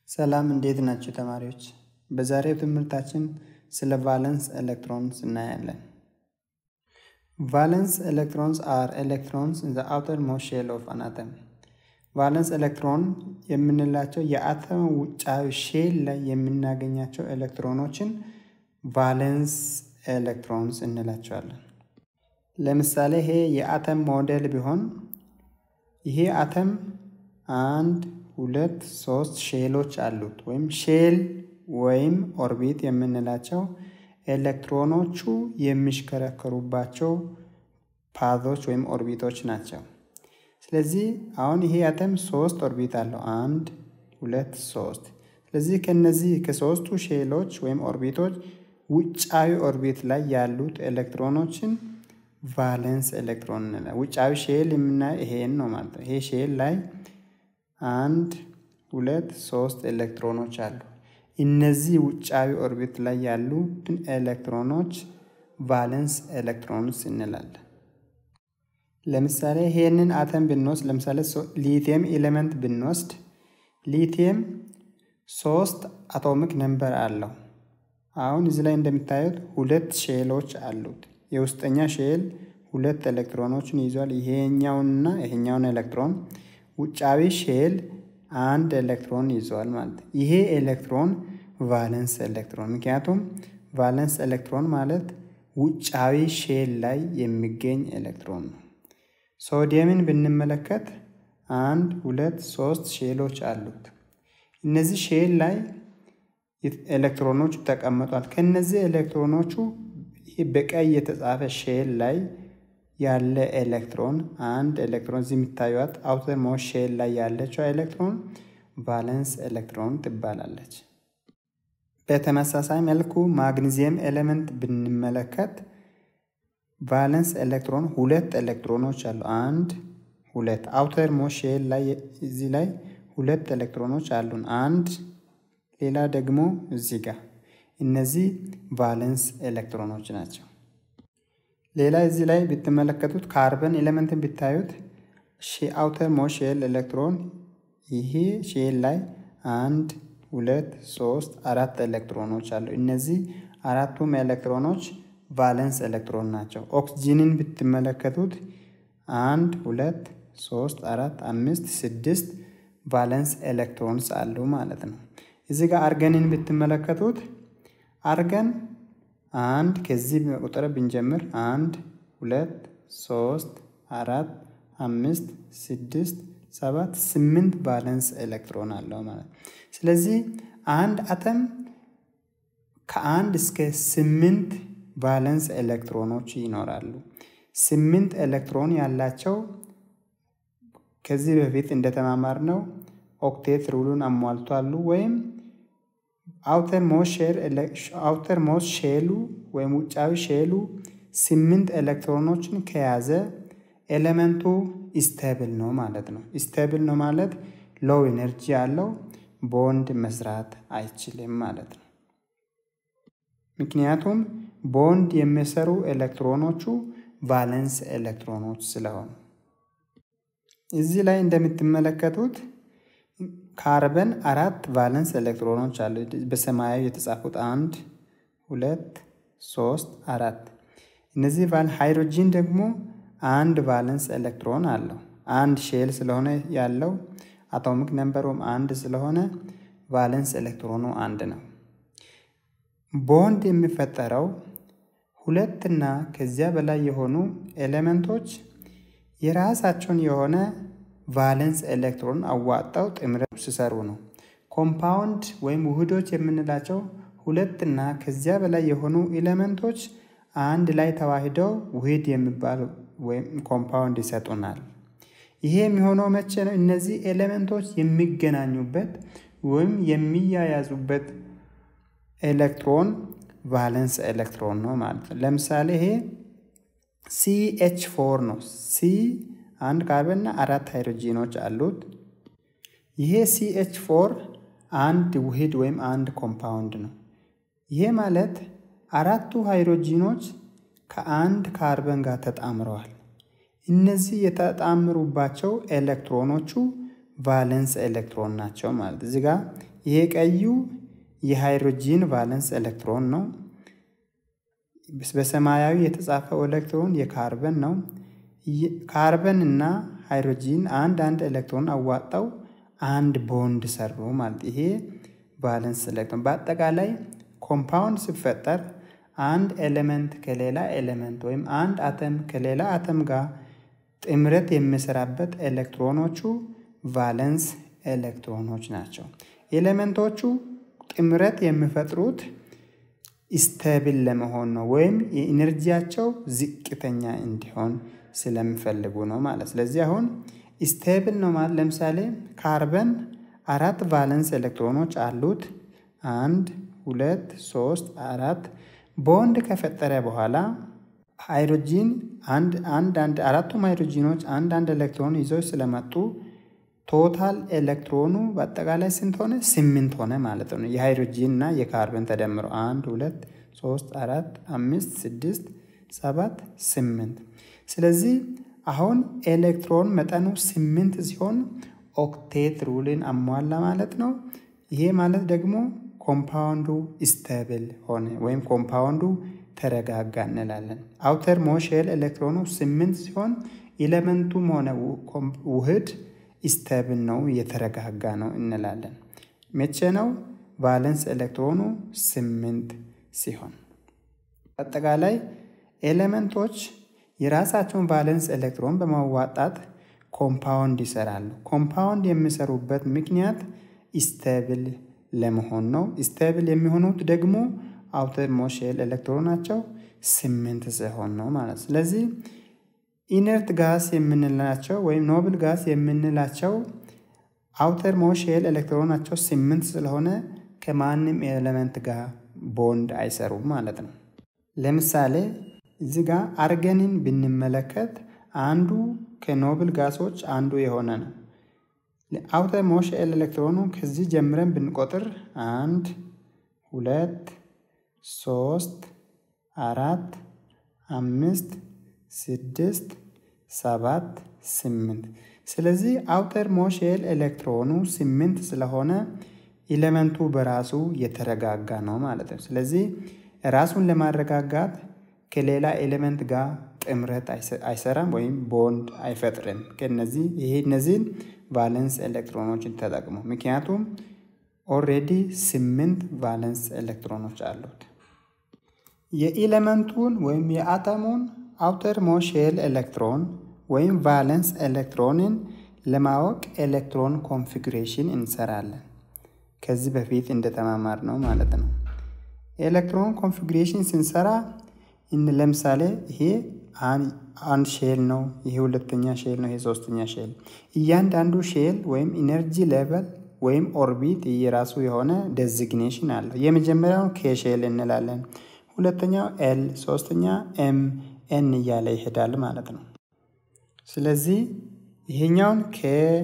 ሰላም እንዴት ናቸው ተማሪዎች? በዛሬው ትምህርታችን ስለ ቫለንስ ኤሌክትሮንስ እናያለን። ቫለንስ ኤሌክትሮንስ አር ኤሌክትሮንስ ኢን ዘ አውተር ሞስት ሼል ኦፍ አን አተም። ቫለንስ ኤሌክትሮን የምንላቸው የአተም ውጫዊ ሼል ላይ የምናገኛቸው ኤሌክትሮኖችን ቫለንስ ኤሌክትሮንስ እንላቸዋለን። ለምሳሌ ይሄ የአተም ሞዴል ቢሆን ይሄ አተም አንድ ሁለት ሶስት ሼሎች አሉት ወይም ሼል ወይም ኦርቢት የምንላቸው ኤሌክትሮኖቹ የሚሽከረከሩባቸው ፓዞች ወይም ኦርቢቶች ናቸው። ስለዚህ አሁን ይሄ አተም ሶስት ኦርቢት አለው። አንድ ሁለት ሶስት። ስለዚህ ከነዚህ ከሶስቱ ሼሎች ወይም ኦርቢቶች ውጫዊ ኦርቢት ላይ ያሉት ኤሌክትሮኖችን ቫለንስ ኤሌክትሮን እንላለን። ውጫዊ ሼል የምናየው ይሄን ነው ማለት ነው። ይሄ ሼል ላይ አንድ ሁለት ሶስት ኤሌክትሮኖች አሉ። እነዚህ ውጫዊ ኦርቢት ላይ ያሉትን ኤሌክትሮኖች ቫለንስ ኤሌክትሮንስ እንላለን። ለምሳሌ ይሄንን አተም ብንወስድ ለምሳሌ ሊቲየም ኤሌመንት ብንወስድ ሊቲየም ሶስት አቶሚክ ነምበር አለው። አሁን እዚህ ላይ እንደምታዩት ሁለት ሼሎች አሉት። የውስጠኛ ሼል ሁለት ኤሌክትሮኖችን ይዟል። ይሄኛውንና ይሄኛውን ኤሌክትሮን ውጫዊ ሼል አንድ ኤሌክትሮን ይዟል ማለት ነው። ይሄ ኤሌክትሮን ቫለንስ ኤሌክትሮን፣ ምክንያቱም ቫለንስ ኤሌክትሮን ማለት ውጫዊ ሼል ላይ የሚገኝ ኤሌክትሮን ነው። ሶዲየምን ብንመለከት አንድ ሁለት ሶስት ሼሎች አሉት። እነዚህ ሼል ላይ ኤሌክትሮኖቹ ተቀምጧል። ከነዚህ ኤሌክትሮኖቹ በቀይ የተጻፈ ሼል ላይ ያለ ኤሌክትሮን አንድ ኤሌክትሮን እዚህ የሚታዩት አውተር ሞስት ሼል ላይ ያለችው ኤሌክትሮን ቫለንስ ኤሌክትሮን ትባላለች። በተመሳሳይ መልኩ ማግኒዚየም ኤሌመንት ብንመለከት ቫለንስ ኤሌክትሮን ሁለት ኤሌክትሮኖች አሉ። አንድ ሁለት አውተር ሞስት ሼል ላይ እዚህ ላይ ሁለት ኤሌክትሮኖች አሉን። አንድ ሌላ ደግሞ እዚህ ጋር እነዚህ ቫለንስ ኤሌክትሮኖች ናቸው። ሌላ እዚህ ላይ ብትመለከቱት ካርበን ኤሌመንትን ብታዩት አውተር ሞስት ሼል ኤሌክትሮን ይሄ ሼል ላይ አንድ ሁለት ሶስት አራት ኤሌክትሮኖች አሉ። እነዚህ አራቱም ኤሌክትሮኖች ቫለንስ ኤሌክትሮን ናቸው። ኦክስጂንን ብትመለከቱት አንድ ሁለት ሶስት አራት አምስት ስድስት ቫለንስ ኤሌክትሮንስ አሉ ማለት ነው። እዚህ ጋር አርገንን ብትመለከቱት አርገን አንድ ከዚህ ቁጥር ብንጀምር አንድ ሁለት ሶስት አራት አምስት ስድስት ሰባት ስምንት ቫለንስ ኤሌክትሮን አለው ማለት ነው። ስለዚህ አንድ አተም ከአንድ እስከ ስምንት ቫለንስ ኤሌክትሮኖች ይኖራሉ። ስምንት ኤሌክትሮን ያላቸው ከዚህ በፊት እንደተማማርነው ኦክቴት ሩሉን አሟልቷሉ ወይም አውተር ሞስት ሼሉ ወይም ውጫዊ ሼሉ ስምንት ኤሌክትሮኖችን ከያዘ ኤሌመንቱ ስቴብል ነው ማለት ነው። ስቴብል ነው ማለት ሎው ኤነርጂ ያለው ቦንድ መስራት አይችልም ማለት ነው። ምክንያቱም ቦንድ የሚሰሩ ኤሌክትሮኖቹ ቫለንስ ኤሌክትሮኖች ስለሆኑ እዚህ ላይ እንደምትመለከቱት ካርበን አራት ቫለንስ ኤሌክትሮኖች አሉ። በሰማያዊ የተጻፉት አንድ ሁለት ሶስት አራት። እነዚህ ሃይድሮጂን ደግሞ አንድ ቫለንስ ኤሌክትሮን አለው። አንድ ሼል ስለሆነ ያለው አቶሚክ ነምበሩም አንድ ስለሆነ ቫለንስ ኤሌክትሮኑ አንድ ነው። ቦንድ የሚፈጠረው ሁለትና ከዚያ በላይ የሆኑ ኤሌመንቶች የራሳቸውን የሆነ ቫለንስ ኤሌክትሮን አዋጣው ጥምረት ሲሰሩ ነው። ኮምፓውንድ ወይም ውህዶች የምንላቸው ሁለትና ከዚያ በላይ የሆኑ ኤሌመንቶች አንድ ላይ ተዋሂደው ውህድ የሚባል ወይም ኮምፓውንድ ይሰጡናል። ይሄ የሚሆነው መቼ ነው? እነዚህ ኤሌመንቶች የሚገናኙበት ወይም የሚያያዙበት ኤሌክትሮን ቫለንስ ኤሌክትሮን ነው ማለት ነው። ለምሳሌ ይሄ ሲኤች ፎር ነው። ሲ አንድ ካርበንና አራት ሃይድሮጂኖች አሉት። ይሄ ሲኤች ፎር አንድ ውህድ ወይም አንድ ኮምፓውንድ ነው። ይሄ ማለት አራቱ ሃይድሮጂኖች ከአንድ ካርበን ጋር ተጣምረዋል። እነዚህ የተጣምሩባቸው ኤሌክትሮኖቹ ቫለንስ ኤሌክትሮን ናቸው ማለት እዚህ ጋር ይሄ ቀዩ የሃይድሮጂን ቫለንስ ኤሌክትሮን ነው። በሰማያዊ የተጻፈው ኤሌክትሮን የካርበን ነው። ካርበን እና ሃይድሮጂን አንድ አንድ ኤሌክትሮን አዋጣው አንድ ቦንድ ሰሩ ማለት ይሄ ቫለንስ ኤሌክትሮን። በአጠቃላይ ኮምፓውንድ ሲፈጠር አንድ ኤሌመንት ከሌላ ኤሌመንት ወይም አንድ አተም ከሌላ አተም ጋር ጥምረት የሚሰራበት ኤሌክትሮኖቹ ቫለንስ ኤሌክትሮኖች ናቸው። ኤሌመንቶቹ ጥምረት የሚፈጥሩት ስተብል ለመሆን ነው፣ ወይም የኢነርጂያቸው ዝቅተኛ እንዲሆን ስለሚፈልጉ ነው ማለት። ስለዚህ አሁን ስተብል ነው ማለት ለምሳሌ ካርበን አራት ቫለንስ ኤሌክትሮኖች አሉት። አንድ ሁለት ሶስት አራት ቦንድ ከፈጠረ በኋላ ሃይድሮጂን አንድ አንድ አንድ አራቱም ሃይድሮጂኖች አንድ አንድ ኤሌክትሮን ይዘው ስለመጡ ቶታል ኤሌክትሮኑ በአጠቃላይ ስንት ሆነ? ስምንት ሆነ ማለት ነው። የሃይድሮጂን እና የካርበን ተደምሮ አንድ ሁለት ሶስት አራት አምስት ስድስት ሰባት ስምንት። ስለዚህ አሁን ኤሌክትሮን መጠኑ ስምንት ሲሆን ኦክቴት ሩልን አሟላ ማለት ነው። ይሄ ማለት ደግሞ ኮምፓውንዱ ስተብል ሆነ ወይም ኮምፓውንዱ ተረጋጋ እንላለን። አውተር ሞሼል ኤሌክትሮኑ ስምንት ሲሆን ኤሌመንቱም ሆነ ውህድ ስተብል ነው የተረጋጋ ነው እንላለን። መቼ ነው? ቫለንስ ኤሌክትሮኑ ስምንት ሲሆን። አጠቃላይ ኤሌመንቶች የራሳቸውን ቫለንስ ኤሌክትሮን በማዋጣት ኮምፓውንድ ይሰራሉ። ኮምፓውንድ የሚሰሩበት ምክንያት ስተብል ለመሆን ነው። ስተብል የሚሆኑት ደግሞ አውተር ሞሼል ኤሌክትሮናቸው ስምንት ሲሆን ነው ማለት። ስለዚህ ኢነርት ጋስ የምንላቸው ወይም ኖብል ጋስ የምንላቸው አውተር ሞሼል ኤሌክትሮናቸው ስምንት ስለሆነ ከማንም ኤሌመንት ጋር ቦንድ አይሰሩም ማለት ነው። ለምሳሌ እዚህ ጋር አርገንን ብንመለከት አንዱ ከኖብል ጋሶች አንዱ የሆነ ነው። አውተር ሞሼል ኤሌክትሮኑ ከዚህ ጀምረን ብንቆጥር አንድ ሁለት ሶስት አራት አምስት ስድስት ሰባት ስምንት። ስለዚህ አውተር ሞሼል ኤሌክትሮኑ ስምንት ስለሆነ ኤሌመንቱ በራሱ የተረጋጋ ነው ማለት ነው። ስለዚህ ራሱን ለማረጋጋት ከሌላ ኤሌመንት ጋር ጥምረት አይሰራም ወይም ቦንድ አይፈጥርም። ከነዚህ ይሄ እነዚህን ቫለንስ ኤሌክትሮኖችን ተጠቅሞ ምክንያቱም ኦልሬዲ ስምንት ቫለንስ ኤሌክትሮኖች አሉት። የኤሌመንቱን ወይም የአተሙን አውተር ሞሼል ኤሌክትሮን ወይም ቫለንስ ኤሌክትሮንን ለማወቅ ኤሌክትሮን ኮንፊግሬሽን እንሰራለን። ከዚህ በፊት እንደተማማር ነው ማለት ነው። ኤሌክትሮን ኮንፊግሬሽን ስንሰራ ለምሳሌ ይሄ አንድ ሼል ነው፣ ይሄ ሁለተኛ ሼል ነው፣ ይሄ ሶስተኛ ሼል። እያንዳንዱ ሼል ወይም ኢነርጂ ሌቨል ወይም ኦርቢት የራሱ የሆነ ዴዚግኔሽን አለው። የመጀመሪያውን ኬ ሼል እንላለን፣ ሁለተኛው ኤል፣ ሶስተኛ ኤም ኤን እያለ ይሄዳል ማለት ነው። ስለዚህ ይሄኛውን ኬ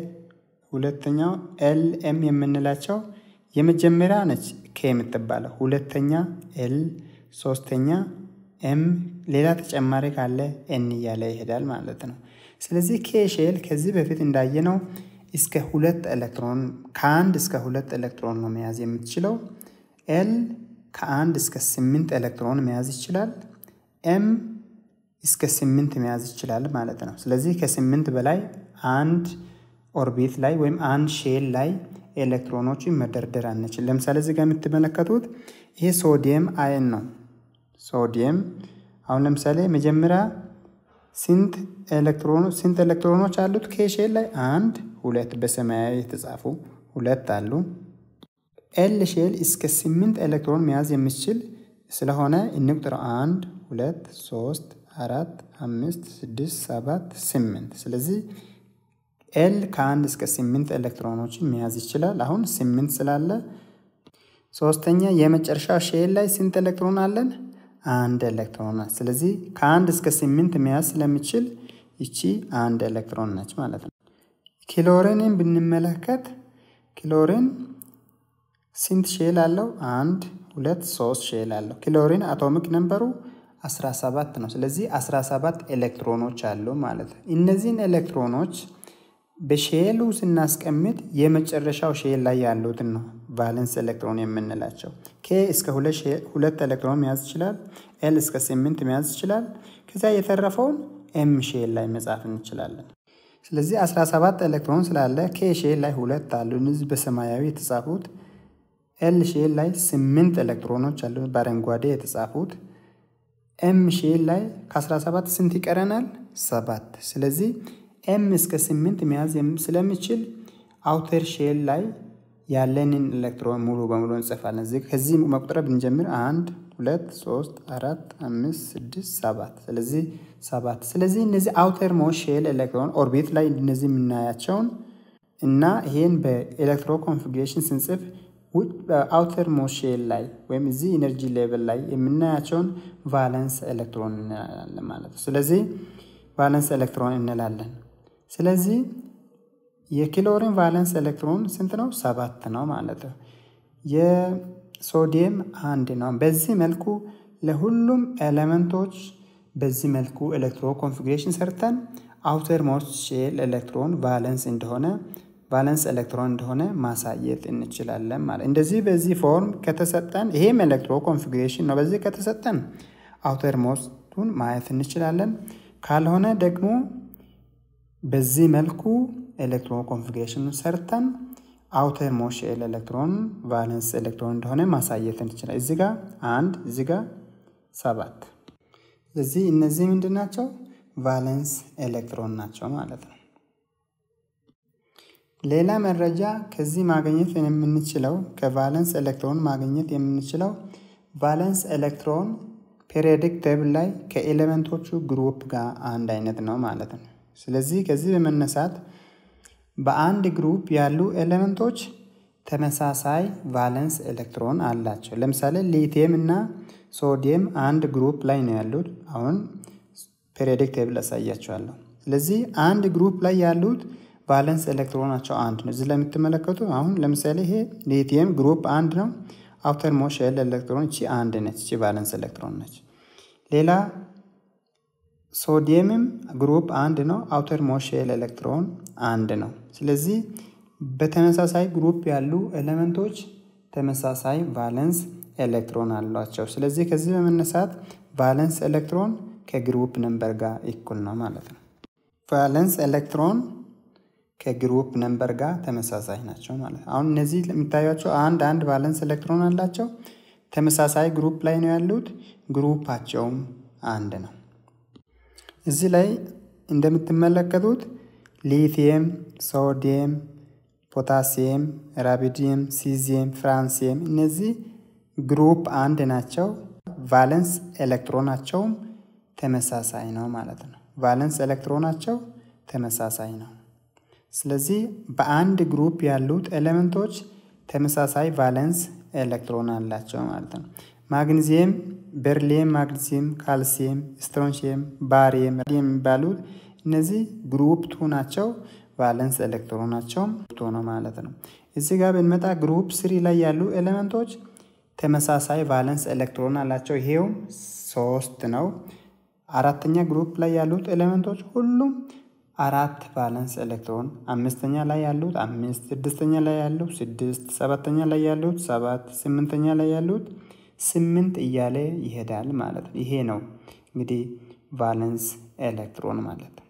ሁለተኛው ኤል ኤም የምንላቸው የመጀመሪያ ነች ኬ የምትባለው፣ ሁለተኛ ኤል፣ ሶስተኛ ኤም፣ ሌላ ተጨማሪ ካለ ኤን እያለ ይሄዳል ማለት ነው። ስለዚህ ኬ ሼል ከዚህ በፊት እንዳየነው እስከ ሁለት ኤሌክትሮን ከአንድ እስከ ሁለት ኤሌክትሮን ነው መያዝ የምትችለው። ኤል ከአንድ እስከ ስምንት ኤሌክትሮን መያዝ ይችላል። ኤም እስከ ስምንት መያዝ ይችላል ማለት ነው። ስለዚህ ከስምንት በላይ አንድ ኦርቢት ላይ ወይም አንድ ሼል ላይ ኤሌክትሮኖችን መደርደር አንችል። ለምሳሌ እዚህ ጋር የምትመለከቱት ይሄ ሶዲየም አየን ነው። ሶዲየም አሁን ለምሳሌ መጀመሪያ ስንት ኤሌክትሮኖች አሉት? ከሼል ላይ አንድ ሁለት በሰማያዊ የተጻፉ ሁለት አሉ። ኤል ሼል እስከ ስምንት ኤሌክትሮን መያዝ የሚችል ስለሆነ እንቁጥረው አንድ ሁለት ሶስት አራት አምስት ስድስት ሰባት ስምንት። ስለዚህ ኤል ከአንድ እስከ ስምንት ኤሌክትሮኖችን መያዝ ይችላል። አሁን ስምንት ስላለ ሶስተኛ የመጨረሻ ሼል ላይ ስንት ኤሌክትሮን አለን? አንድ ኤሌክትሮን ናት። ስለዚህ ከአንድ እስከ ስምንት መያዝ ስለሚችል ይቺ አንድ ኤሌክትሮን ነች ማለት ነው። ክሎሪንን ብንመለከት ክሎሪን ስንት ሼል አለው? አንድ ሁለት ሶስት ሼል አለው። ክሎሪን አቶሚክ ነምበሩ 17 ነው። ስለዚህ 17 ኤሌክትሮኖች አሉ ማለት ነው። እነዚህን ኤሌክትሮኖች በሼሉ ስናስቀምጥ የመጨረሻው ሼል ላይ ያሉትን ነው ቫለንስ ኤሌክትሮን የምንላቸው። ኬ እስከ ሁለት ኤሌክትሮን መያዝ ይችላል። ኤል እስከ ስምንት መያዝ ይችላል። ከዚያ የተረፈውን ኤም ሼል ላይ መጻፍ እንችላለን። ስለዚህ 17 ኤሌክትሮን ስላለ ኬ ሼል ላይ ሁለት አሉ፣ እነዚህ በሰማያዊ የተጻፉት። ኤል ሼል ላይ ስምንት ኤሌክትሮኖች አሉ፣ በአረንጓዴ የተጻፉት። ኤም ሼል ላይ ከ17 ስንት ይቀረናል? ሰባት። ስለዚህ ኤም እስከ ስምንት መያዝ ስለሚችል አውተር ሼል ላይ ያለንን ኤሌክትሮን ሙሉ በሙሉ እንጽፋለን። ከዚህ መቁጠር ብንጀምር አንድ ሁለት ሶስት አራት አምስት ስድስት ሰባት ስለዚህ ሰባት ስለዚህ እነዚህ አውተር ሞስት ሼል ኤሌክትሮን ኦርቢት ላይ እነዚህ የምናያቸውን እና ይሄን በኤሌክትሮ ኮንፊግሬሽን ስንጽፍ በአውተር ሞስት ሼል ላይ ወይም እዚህ ኢነርጂ ሌቭል ላይ የምናያቸውን ቫለንስ ኤሌክትሮን እንላለን ማለት ነው። ስለዚህ ቫለንስ ኤሌክትሮን እንላለን። ስለዚህ የክሎሪን ቫለንስ ኤሌክትሮን ስንት ነው? ሰባት ነው ማለት ነው። የሶዲየም አንድ ነው። በዚህ መልኩ ለሁሉም ኤሌመንቶች በዚህ መልኩ ኤሌክትሮ ኮንፊግሬሽን ሰርተን አውተር ሞስት ሼል ኤሌክትሮን ቫለንስ እንደሆነ ቫለንስ ኤሌክትሮን እንደሆነ ማሳየት እንችላለን ማለት እንደዚህ በዚህ ፎርም ከተሰጠን ይሄም ኤሌክትሮ ኮንፊግሬሽን ነው። በዚህ ከተሰጠን አውተር ሞስቱን ማየት እንችላለን። ካልሆነ ደግሞ በዚህ መልኩ ኤሌክትሮ ኮንፊግሬሽኑን ሰርተን አውተር ሞስት ሼል ኤሌክትሮን ቫለንስ ኤሌክትሮን እንደሆነ ማሳየት እንችላለን። እዚህ ጋር አንድ እዚህ ጋር ሰባት። ስለዚህ እነዚህ ምንድን ናቸው? ቫለንስ ኤሌክትሮን ናቸው ማለት ነው። ሌላ መረጃ ከዚህ ማግኘት የምንችለው ከቫለንስ ኤሌክትሮን ማግኘት የምንችለው ቫለንስ ኤሌክትሮን ፔሪዮዲክ ቴብል ላይ ከኤሌመንቶቹ ግሩፕ ጋር አንድ አይነት ነው ማለት ነው። ስለዚህ ከዚህ በመነሳት በአንድ ግሩፕ ያሉ ኤሌመንቶች ተመሳሳይ ቫለንስ ኤሌክትሮን አላቸው። ለምሳሌ ሊቲየም እና ሶዲየም አንድ ግሩፕ ላይ ነው ያሉት። አሁን ፔሪዮዲክ ቴብል አሳያቸዋለሁ። ስለዚህ አንድ ግሩፕ ላይ ያሉት ቫለንስ ኤሌክትሮናቸው አንድ ነው። እዚህ ላይ የምትመለከቱ አሁን ለምሳሌ ይሄ ሊቲየም ግሩፕ አንድ ነው። አውተር ሞስት ሼል ኤሌክትሮን እቺ አንድ ነች። እቺ ቫለንስ ኤሌክትሮን ነች። ሌላ ሶዲየምም ግሩፕ አንድ ነው። አውተር ሞስት ሼል ኤሌክትሮን አንድ ነው። ስለዚህ በተመሳሳይ ግሩፕ ያሉ ኤሌመንቶች ተመሳሳይ ቫለንስ ኤሌክትሮን አሏቸው። ስለዚህ ከዚህ በመነሳት ቫለንስ ኤሌክትሮን ከግሩፕ ነምበር ጋር እኩል ነው ማለት ነው። ቫለንስ ኤሌክትሮን ከግሩፕ ነምበር ጋር ተመሳሳይ ናቸው ማለት ነው። አሁን እነዚህ የሚታያቸው አንድ አንድ ቫለንስ ኤሌክትሮን አላቸው። ተመሳሳይ ግሩፕ ላይ ነው ያሉት። ግሩፓቸውም አንድ ነው። እዚህ ላይ እንደምትመለከቱት ሊቲየም፣ ሶዲየም፣ ፖታሲየም፣ ራቢዲየም፣ ሲዚየም፣ ፍራንሲየም እነዚህ ግሩፕ አንድ ናቸው። ቫለንስ ኤሌክትሮናቸውም ተመሳሳይ ነው ማለት ነው። ቫለንስ ኤሌክትሮናቸው ተመሳሳይ ነው። ስለዚህ በአንድ ግሩፕ ያሉት ኤሌመንቶች ተመሳሳይ ቫለንስ ኤሌክትሮን አላቸው ማለት ነው። ማግኒዚየም፣ ቤርሊየም፣ ማግኒዚየም፣ ካልሲየም፣ ስትሮንሺየም፣ ባሪየም የሚባሉት እነዚህ ግሩፕ ቱ ናቸው። ቫለንስ ኤሌክትሮናቸውም ቱ ነው ማለት ነው። እዚህ ጋር ብንመጣ ግሩፕ ስሪ ላይ ያሉ ኤሌመንቶች ተመሳሳይ ቫለንስ ኤሌክትሮን አላቸው። ይሄውም ሶስት ነው። አራተኛ ግሩፕ ላይ ያሉት ኤሌመንቶች ሁሉም አራት ቫለንስ ኤሌክትሮን፣ አምስተኛ ላይ ያሉት አምስት፣ ስድስተኛ ላይ ያሉት ስድስት፣ ሰባተኛ ላይ ያሉት ሰባት፣ ስምንተኛ ላይ ያሉት ስምንት እያለ ይሄዳል ማለት ነው። ይሄ ነው እንግዲህ ቫለንስ ኤሌክትሮን ማለት ነው።